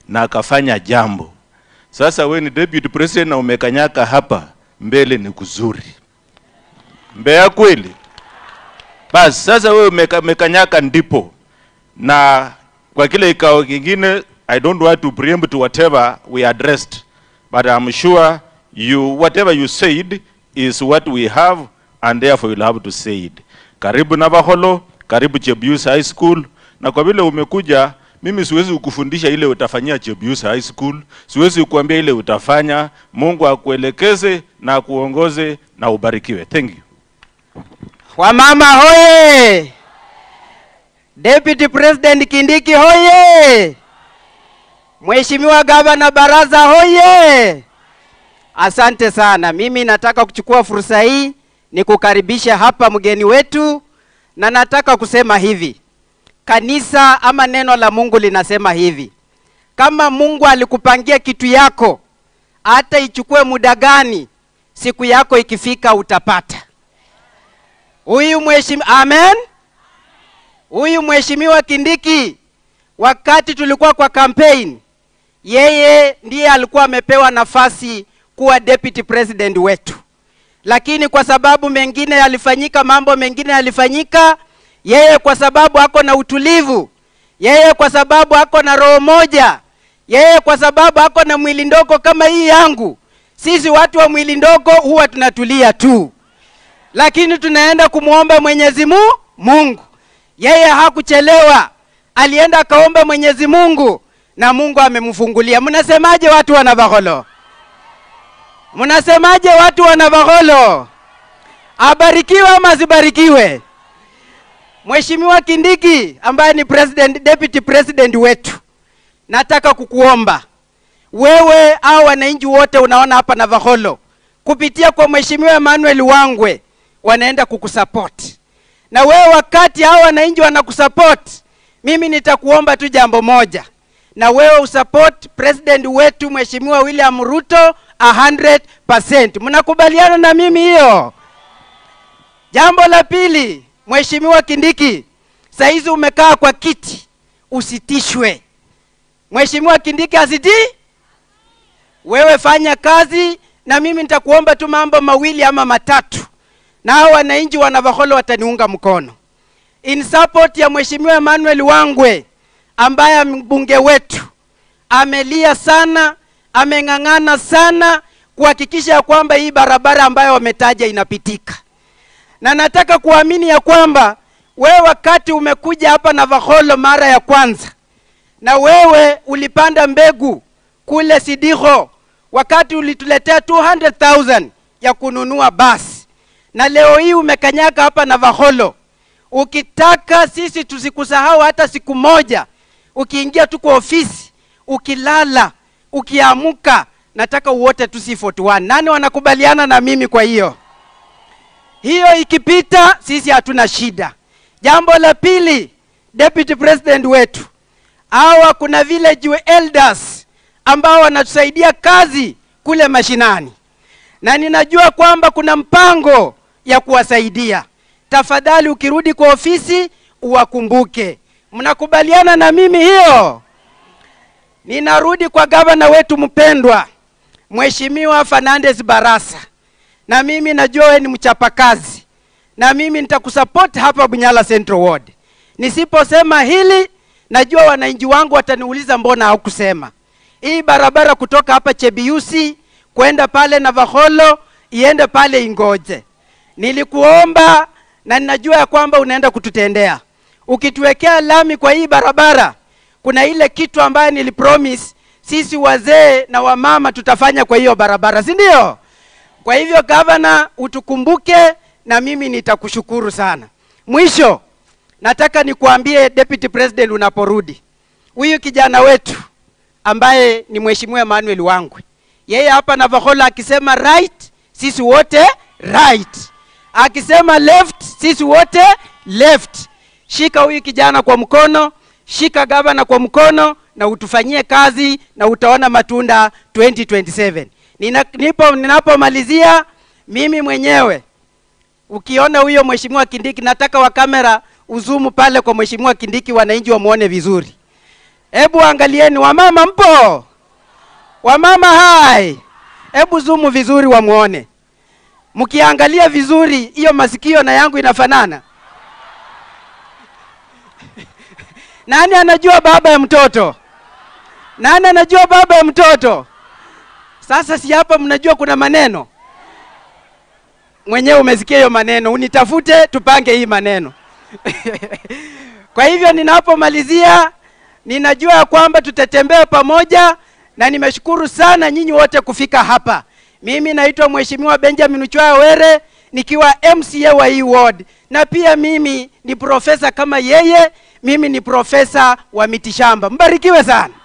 na akafanya jambo. Sasa we ni deputy president na umekanyaka hapa mbele, ni kuzuri Mbeya kweli? Basi sasa wewe umeka, umekanyaka ndipo, na kwa kile ikao kingine, I don't want to preempt whatever we addressed, but I'm sure you whatever you said is what we have and therefore you'll have to say it. Karibu Navakholo, karibu Chebius High School, na kwa vile umekuja mimi siwezi kukufundisha ile utafanyia Chebius High School, siwezi kukuambia ile utafanya. Mungu akuelekeze na akuongoze na ubarikiwe. Thank you. Wamama hoye! Deputy President Kindiki hoye! Mheshimiwa Gavana Baraza hoye! Asante sana. Mimi nataka kuchukua fursa hii ni kukaribisha hapa mgeni wetu, na nataka kusema hivi, kanisa ama neno la Mungu linasema hivi, kama Mungu alikupangia kitu yako, hata ichukue muda gani, siku yako ikifika utapata. Huyu mheshimiwa, amen. Huyu mheshimiwa Kindiki, wakati tulikuwa kwa campaign, yeye ndiye alikuwa amepewa nafasi kuwa deputy president wetu, lakini kwa sababu mengine yalifanyika, mambo mengine yalifanyika, yeye kwa sababu ako na utulivu, yeye kwa sababu ako na roho moja, yeye kwa sababu ako na mwili ndogo kama hii yangu. Sisi watu wa mwili ndogo huwa tunatulia tu lakini tunaenda kumwomba Mwenyezi Mu- Mungu. Yeye hakuchelewa, alienda akaomba Mwenyezi Mungu na Mungu amemfungulia. Mnasemaje watu wa Navakholo? Mnasemaje watu wa Navakholo? Abarikiwe ama asibarikiwe? Mheshimiwa Kindiki ambaye ni president, deputy president wetu, nataka kukuomba wewe au wananchi wote unaona hapa Navakholo kupitia kwa Mheshimiwa Emmanuel Wangwe wanaenda kukusupport. Na wewe wakati hao wananchi wanakusupport, mimi nitakuomba tu jambo moja, na wewe usupport president wetu Mheshimiwa William Ruto 100%. Mnakubaliana na mimi hiyo? Jambo la pili, Mheshimiwa Kindiki, saizi umekaa kwa kiti, usitishwe. Mheshimiwa Kindiki asitii wewe fanya kazi na mimi nitakuomba tu mambo mawili ama matatu, na hao wananchi wa Navakholo wataniunga mkono in support ya Mheshimiwa Emmanuel Wangwe ambaye mbunge wetu amelia sana, ameng'ang'ana sana kuhakikisha ya kwamba hii barabara ambayo wametaja inapitika, na nataka kuamini ya kwamba wewe wakati umekuja hapa Navakholo mara ya kwanza, na wewe ulipanda mbegu kule Sidiho wakati ulituletea 200,000 ya kununua basi, na leo hii umekanyaka hapa Navakholo. Ukitaka sisi tusikusahau hata siku moja, ukiingia tu kwa ofisi, ukilala, ukiamuka, nataka uote tu C41. Nani wanakubaliana na mimi? Kwa hiyo hiyo ikipita, sisi hatuna shida. Jambo la pili, deputy president wetu, hawa kuna village elders ambao wanatusaidia kazi kule mashinani, na ninajua kwamba kuna mpango ya kuwasaidia. Tafadhali ukirudi kwa ofisi uwakumbuke. Mnakubaliana na mimi hiyo? Ninarudi kwa gavana wetu mpendwa Mheshimiwa Fernandes Barasa, na mimi najua wewe ni mchapakazi, na mimi nitakusupport hapa Bunyala Central Ward. Nisiposema hili, najua wananchi wangu wataniuliza mbona haukusema hii barabara kutoka hapa Chebiusi kwenda pale Navakholo iende pale Ingoje. Nilikuomba na ninajua ya kwamba unaenda kututendea. Ukituwekea lami kwa hii barabara, kuna ile kitu ambayo nilipromise sisi wazee na wamama tutafanya kwa hiyo barabara, si ndio? Kwa hivyo gavana, utukumbuke na mimi nitakushukuru sana. Mwisho nataka nikuambie deputy president, unaporudi, huyu kijana wetu ambaye ni mheshimiwa Emmanuel Wangwe, yeye hapa Navakholo akisema right, sisi wote right, akisema left, sisi wote left. Shika huyu kijana kwa mkono, shika gavana kwa mkono na utufanyie kazi na utaona matunda 2027. Nina, nipo ninapomalizia mimi mwenyewe ukiona huyo mheshimiwa Kindiki, nataka wa kamera uzumu pale kwa mheshimiwa Kindiki, wananchi wamuone vizuri. Hebu angalieni, wamama mpo? Wamama hai, hebu zumu vizuri wamwone. Mkiangalia vizuri, hiyo masikio na yangu inafanana. Nani anajua baba ya mtoto? Nani anajua baba ya mtoto? Sasa si hapa mnajua kuna maneno mwenyewe umesikia hiyo maneno, unitafute tupange hii maneno. Kwa hivyo ninapomalizia, ninajua ya kwamba tutatembea pamoja, na nimeshukuru sana nyinyi wote kufika hapa. Mimi naitwa Mheshimiwa Benjamin Uchwaya Were nikiwa MCA wa hii ward, na pia mimi ni profesa kama yeye. Mimi ni profesa wa mitishamba. Mbarikiwe sana.